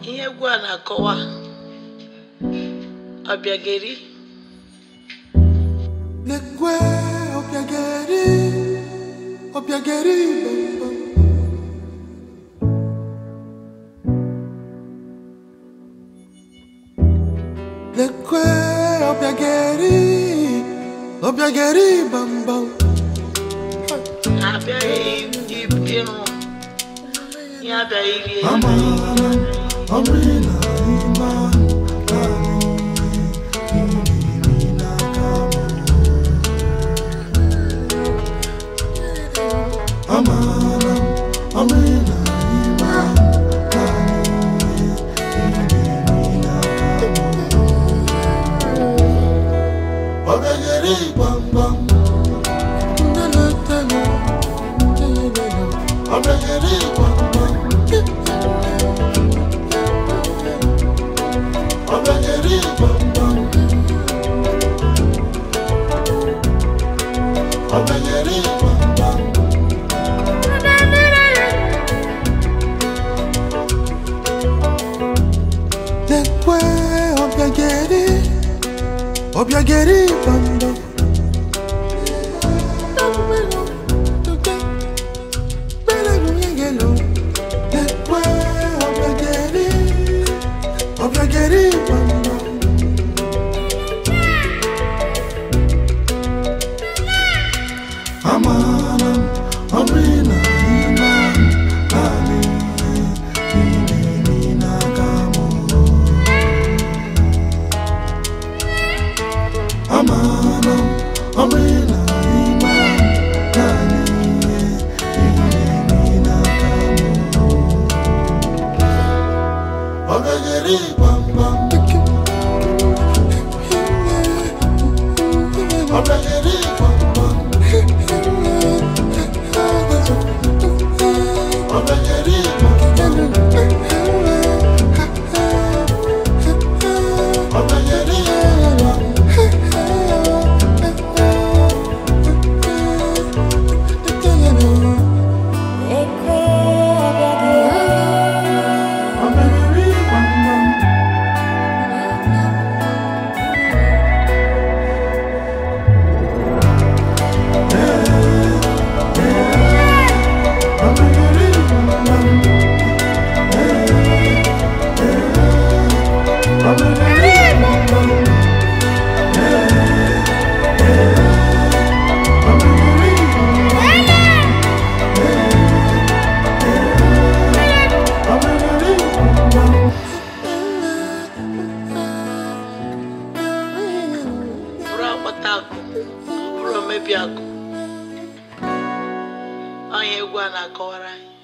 ihe egwu a na-akọwa ọbịageri Lekwe obiageri, obiageri bambam. Lekwe obiageri, obiageri bambam. ha abịaghị ndị ịhụ ihe abịaghị rie Amara, amina, iman, Amara, amina, iman, Obiageri bambam. Obiageri bambam. Obiageri bambam. Obiageri bambam. Lekwe obiageri, obiageri bambam. Lekwe obiageri, obiageri bambam. Amanam, amina, iman, ali, ini, nagamu. Amanam, amina, iman, ali, ini, nagamu. Obegeri bam bam. Obegeri bam bam. Obegeri bam bam. Obegeri bam bam. Obegeri bam bam. Obegeri bam bam. Obegeri bam bam. Obegeri bam bam. Obegeri bam bam. bụrụ akpata akụ ọ bụrụ omebi akụ ọnya egwu a na-akọwara anyị